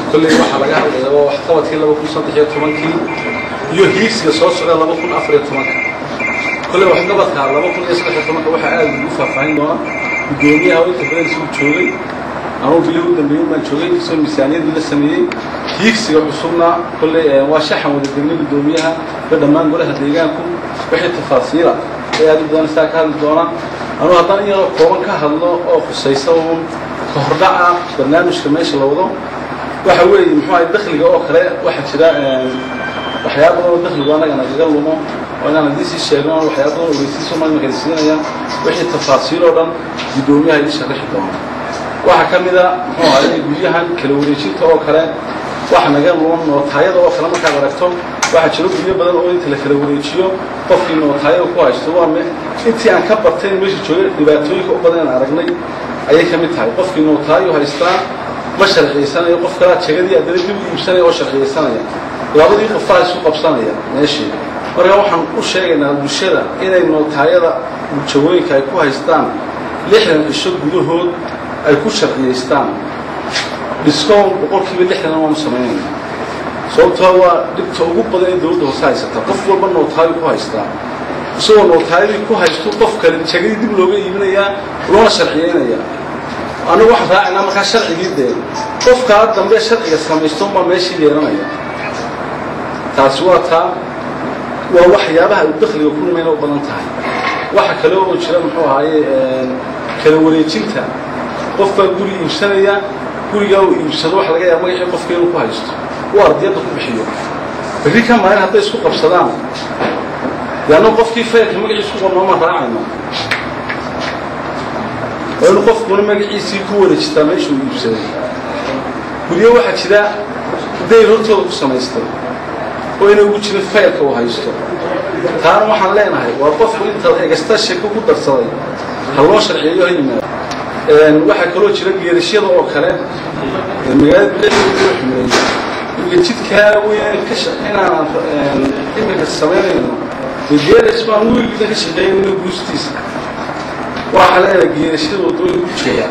kolley waxaa laga hadlaya waa waxqabadkii laba kun saddex iyo tobankii iyo hiigsiga soo socda laba kun afar iyo tobanka kolley waxqabadka laba kun iyo saddex iyo tobanka waxaa aad ugu faahfaahin doona guddoomiyaha oo inta badan isugu joogay anugu bilii u dambeeyey baan joogay isoo miisaaniyadii la sameeyey hiigsiga cusubna kolley waa shaxan wada degnay guddoomiyaha iyo dhammaan golaha deegaanku wixii tafaasiila ee aad u doonaysaa ka hadli doonaan anugu haddaan in yaroo kooban ka hadlo oo khusaysa uun ka hordhaca barnaamijka meesha la wado waxa weeye muxuu ahay dakhliga oo kale waxaa jira waxyaaba badan oo dakhligu annaga nagaga lumo oo inaan haddii sii sheegno waxyaaba badan oo ogeysiiso maimaka siinayaan wixii tafaasiil oo dhan guddoomiyaha idin sharaxi doona waxaa ka mid a muxuu ahay guryahan kala wareejinta oo kale waxa naga luman nootaayada oo kale markaad aragto waxaa jiro guryo badan oo inta la kala wareejiyo qofkii nootaayada ku haysto waa intii aan ka bartay meesha joogay dhibaatooyinka u badan aan aragnay ayay ka mid tahay qofkii nootaayo haystaa ma sharciyaysanayo qof kalaa jegadii addana dib u iibsanaya oo sharciyaysanaya labadii qofaa isu qabsanaya meeshii marka waxaan u sheegaynaa bulshada inay nootaayada jawooyinka ay ku haystaan lixdan cisho gudahood ay ku sharciyaystaan discown boqolkiiba lixdana waanu samaynayna sababtoo waa dhibta ugu badan ee dowladda hoose haysata qof walba nootaayo ku haystaa isagoo nootaayadii ku haysto qof kale jegadii dib looga iibinayaa loona sharciyaynaya annagu waxaan raacaynaa markaa sharcigii dee qofkaa dambe sharciga samaysto baa meeshii yeelanaya taasi waa taa waa waxyaabaha uu dakhliga ku nimayna u badan tahay waxa kale oo jira muxuu ahaaye kala wareejinta qof baa guri iibsanaya gurigaa uu iibsado waxa laga yaaba magacii qofka inuu ku haysto uu ardiyadda ku bixiyo berri ka maalin hadday isku qabsadaan dee annagu qofkii faylka magaciisa ku qornoomaan raacayna waa inuu qofkuna magaciisii ku wareejistaa meesha uu iibsaday guryo waxaa jira dayr hortooda ku samaystay oo inay ugu jirin faylka uu haysto taana waxaan leenahay waa qofku inta egasta sheko ku darsaday ha loo sharciyeeyo ha yimaado waxaa kaloo jira geerashyada oo kale magaalada bileeda loo xumeeyey imika jidkaa weyn inaan imika samaynayno dee geeras baan wiilgidan ka shaqeynayno guustiisa waxaa leenahay geerashada waddooyin ku jira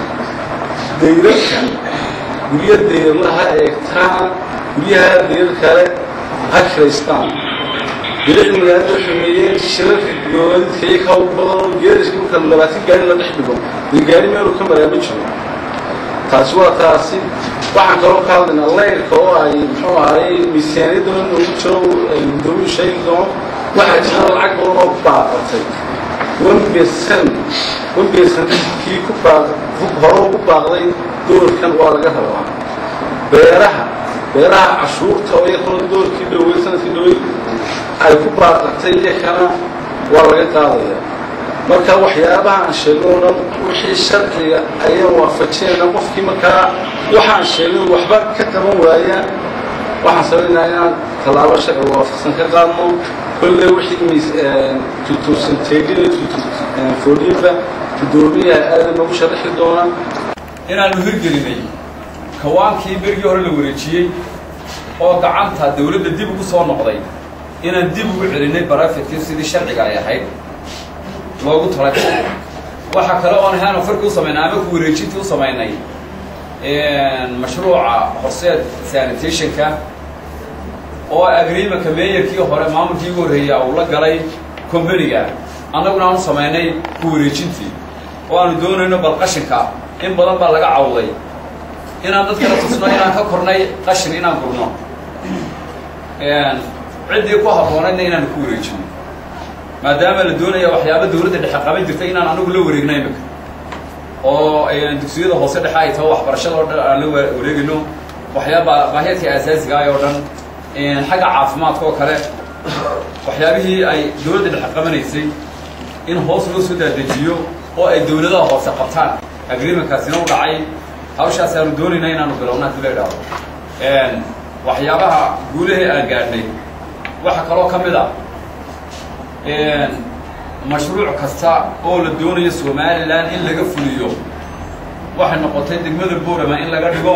dayrarka guryo dayrlaha eegtaan guryaha dayrar kale ha kiraystaan bilicda magaalada u xumeeyeen shirarka goodidka iyo ka badan geeraska marka labaatan gaari la dhex dhigo dee gaari meeluu ka maraa ma jiro taasi waa taasi waxaan kaloo ka hadlaynaa layrka oo ay muxuu ahay miisaaniyadana noogu jiro guddoomiyu sheegi doono waxaa jira lacag badan oo baaqatay wambesan wambesan kii ku baaq hore ku baaqday doorkan waa laga rabaa beeraha beeraha cashuurta oo iyakuna doorkii dhowey sanadkii dhowey ay ku baaqatay iyakana waa laga qaadaya marka waxyaabaha aan sheegno o dhan wixii sharciga ayaan waafajinayna qofkii markaa waxaan sheegin waxba ka qaban waaya waxaan samaynaynaa inaan tallaabo sharciga waafaqsan ka qaadno kolley wixii tutuusanteedin foodhiinba guddoomiyaha aadan noogu sharaxi doona inaanu hirgelinay kawaankii berigii hore la wareejiyey oo gacanta dawladda dib ugu soo noqday inaan dib ugu celinay barafidkii sidii sharciga ay ahayd loogu talagalay waxaa kale oon ahaanu farki u samaynay ama ku wareejintii u samaynay mashruuca horseed sanitationka oo agreemanka meeyarkii hore maamulkii ugu horreeya uu la galay combaniga annaguna aanu samaynay ku wareejintii oo aanu doonayno bal qashinka in badan baa laga cawday inaan dadkala tusno inaan ka kornay qashin inaan gurno ciddii ku habboonaydna inaanu ku wareejino maadaama la doonaya waxyaaba dawladda dhexe qaban jirtay inaan anagu la wareegno imika oo dugsiyada hoose dhexe ay taho waxbarashada oo dhan aan la wareegayno waxyaaba baahiyaadkii asaasiga ah oo dhan xagga caafimaadka oo kale waxyaabihii ay dawladda dhexe qabanaysay in hoos loo soo daadejiyo oo ay dawladaha hoose qabtaan agreementkaasina u dhacay hawshaas aanu doonaynaa inaanu bilowna hadii la idhaahdo waxyaabaha guulahii aan gaadhnay waxaa kaloo ka mid a mashruuc kasta oo la doonayo somalilan in laga fuliyo waxay noqotay degmada borama in laga dhigo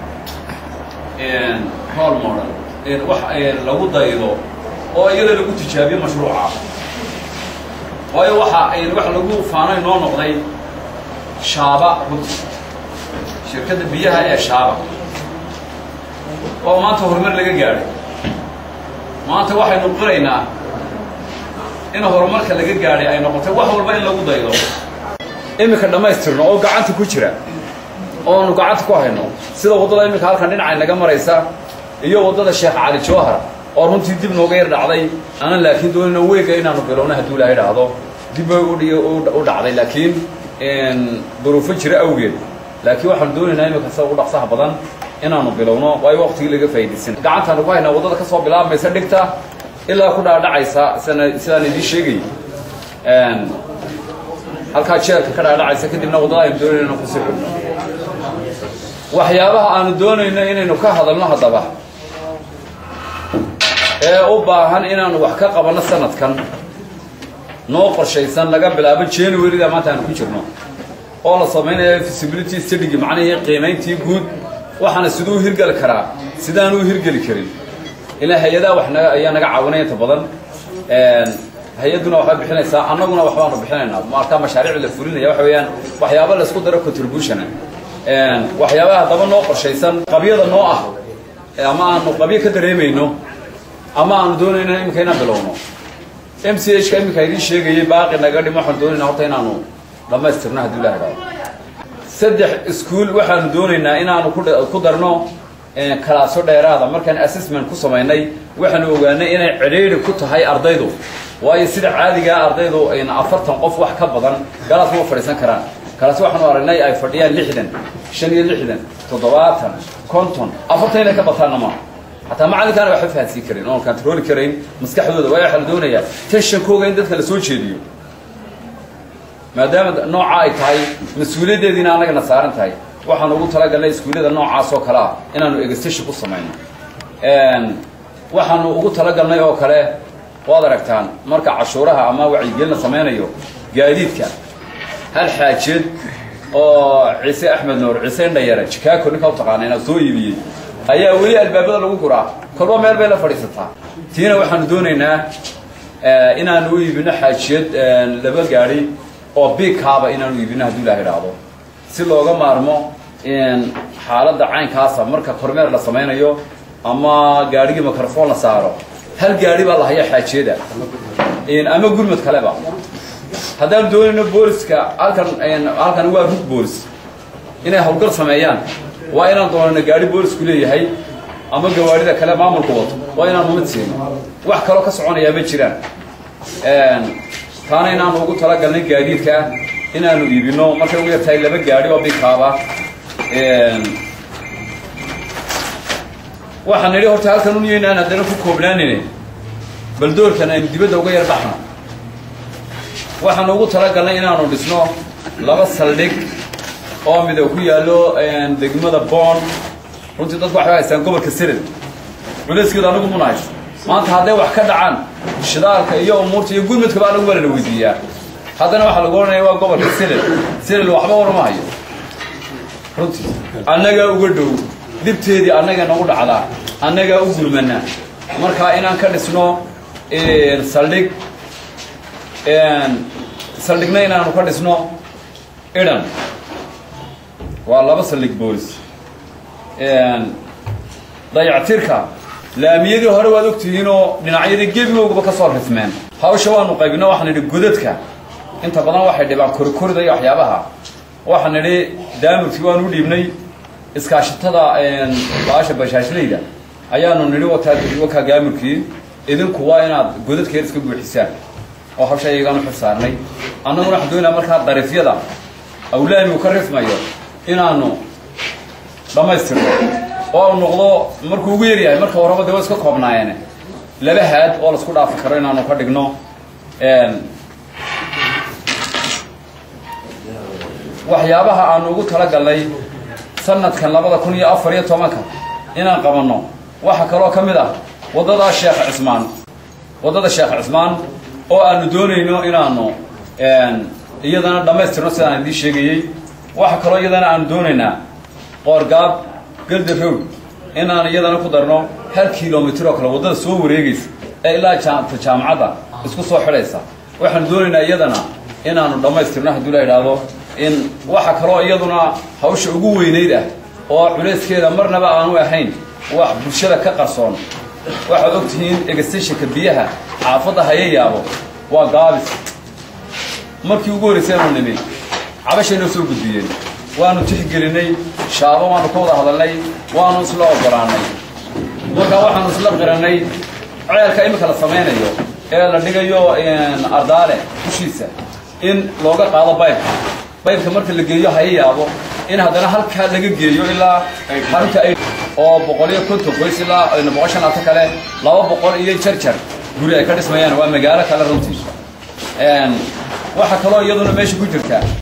rol model wax lagu daydo oo iyada lagu tijaabiyo mashruuca waayo waxa wax lagu faanay noo noqday shaaba runti shirkadda biyaha ee shaaba oo maanta horumar laga gaadhay maanta waxaynu qiraynaa in horumarka laga gaadhay ay noqotay wax walba in lagu daydo iminka dhammaystirno oo gacanta ku jira oonu gacanta ku hayno sida waddada iminka halkan dhinacay naga maraysa iyo waddada sheekh cali jawhar oo runtii dib nooga yar dhacday aanan laakiin doonina weega inaanu bilowno hadduu ilaahay dhahdo dib bay u dhacday laakiin duruufo jira awgeed laakiin waxaanu doonaynaa iminka sida ugu dhaqsaha badan inaanu bilowno waayo waqtigii laga faa'iidaysan gacantaanu ku haynaa waddada ka soo bilaabmaysa dhigta ilaa ku dhaadhacaysa sidaan sidaan idiin sheegay halkaa jeerka ka dhaadhacaysa kadibna waddada aynu doonayno inaan kusii xidhno waxyaabaha aanu doonayno inaynu ka hadalno haddaba ee u baahan inaanu wax ka qabanno sanadkan noo qorshaysan laga bilaabo januaryda maanta aanu ku jirno oo la samaynayo visibility studigi macnihii qiimayntii guud waxaana siduu hirgeli karaa sidaan u hirgeli karin ilaa hay-adaha wax naga ayaa naga caawinaya inta badan hay-adduna waxbay bixinaysaa annaguna waxbaanu bixinaynaa markaa mashaariic la fulinaya waxa weeyaan waxyaaba laysku daro contributiona waxyaabaha haddaba noo qorshaysan qabyada noo ah ama aanu qabyo ka dareemayno ama aanu doonayno iminka inaan bilowno m c h ka iminka idiin sheegayay baaqi naga dhim waxaanu doonayna horta inaanu dhammaystirno haddii ilaha dhado saddex iskuol waxaanu doonaynaa inaanu ku darno kalaaso dheeraada markaan assessment ku samaynay waxaanu ogaanay inay cidhiidhi ku tahay ardaydu waayo sida caadigaa ardaydu afartan qof wax ka badan galaas ma fadhiisan karaan kalaas waxaanu aragnay ay fadhiyaan lixdan shan iyo lixdan toddobaatan konton afartan inay ka bataanna maaha xataa macalinkaana waxba fahansiin karin oon kantarooli karayn maskaxdooda waayo waxaa la doonayaa tenshankooga in dadka la soo jeediyo maadaama nooca ay tahay mas-uuliyaddeediina annagana saaran tahay waxaanu ugu talagalnay iskuullada noocaas oo kale ah inaanu egestation ku samayno waxaanu ugu talagalnay oo kale waad aragtaan marka cashuuraha ama wacyigelin la samaynayo gaadiidka hal xaajeed oo ciise axmed nuur ciise indhayare jikaako ninka u taqaanayna soo iibiyey ayaa weli albaabada lagu guraa kolba meel bay la fadhiisataa tiina waxaanu doonaynaa inaanu u iibino xaajiyad laba gaadhi oo biigkaaba inaanu iibino hadduu ilaha idhaahdo si looga maarmo xaaladda caynkaasa marka kormeer la samaynayo ama gaadhigii microphone la saaro hal gaadhi baa la hayaa xaajiyada ama gurmad kaleba haddaan doonayno booliska halkan halkan waa rug boolis inay hawlgal sameeyaan waa inaan doonayno gaadhi boolisku leeyahay ama gawaadhida kale maamulku wato waa inaan umid siino wax kaloo ka soconayaa ma jiraan taana inaanu ugu talagalnay gaadiidka inaanu iibino markay ugu yartahay laba gaadhi oo bikaaba waxaan nidhi horta halkan unyeynaan haddana ku koobnaanine bal doorkan aynu dibadda uga yar baxno waxaanu ugu talagalnay inaanu dhisno laba saldhig oo mida ku yaallo degmada boon runtii dadku waxay haystaan gobolka sirid culeyskeedu anigu muna hays maanta hadday wax ka dhacaan shidaalka iyo umuurta iyo gurmudkaba anagu waa lana weydiiyaa haddana waxaa lagu odhanaya waa gobolka sirid sirid waxba warama hayo runtii annagaa uga dhow dibteedii annaga nagu dhacdaa annagaa u gurmana markaa inaan ka dhisno saldhig saldhigna inaanu ka dhisno idhan waa laba saldhig boolis dayactirka laamiyadii hore waad ogtihiinoo dhinacyadii gebigoogaba ka soo rifmeen hawsha waanu qaybino waxaan idhi godadka inta badan waxay dhibaan korikorida iyo waxyaabaha waxaan idhi daamurkii waanu u dhiibnay iskaashatada baasha bashaashlayda ayaanu nidhi wataa wakaa gaamurkii idinku waa inaad godadkeeda iska buuxisaan oo hawsha ayagaan u xilsaarnay annaguna waxaan doonaa markaa dariifyada awlaamigu ka rifmayo inaanu dhammaystirno oo u noqdo markuu ugu yaryahay marka horeba de wa iska koobnaayeen laba haad oo laisku dhaafi karo inaanu ka dhigno waxyaabaha aanu ugu talagalnay sanadkan labada kun iyo afar iyo tobanka inaan qabanno waxaa kaloo ka mid ah waddada sheekh cismaan waddada sheekh cismaan oo aanu doonayno inaanu iyadana dhammaystirno sidaan idiin sheegayey waxaa kaloo iyadana aanu doonaynaa qoorgaab galda roog inaan iyadana ku darno hal kilomitr oo kale waddada soo wareegaysa ee ilaa jaamta jaamacadda isku soo xidhaysa waxaanu doonaynaa iyadana inaanu dhammaystirno haddii la idhaahdo in waxa kaloo iyaduna hawsha ugu weynayd ah oo culayskeeda marnaba aanu ahayn wax bulshada ka qarsoon waxaad og tihiin egastashinka biyaha xaafadda haya yaabo waa gaabis markii ugu horraysaynu nimi cabashay noo soo gudbiyeen waanu tixgelinay shaabo waanu ka wada hadalnay waanu isla ogolaannay markaa waxaanu isla qirannay ceelka iminka la samaynayo ee la dhigayo ardaale dushiisa in looga qaado baybka baybka marka la geeyo haya yaabo in haddana halkaa laga geeyo ilaa halka ay oo boqol iyo konton qoys ilaa boqol shan laatan kale laba boqol iyo jarjar guri ay ka dhismayaan waa magaalo kale runtii waxaa kaloo iyaduna meesha ku jirta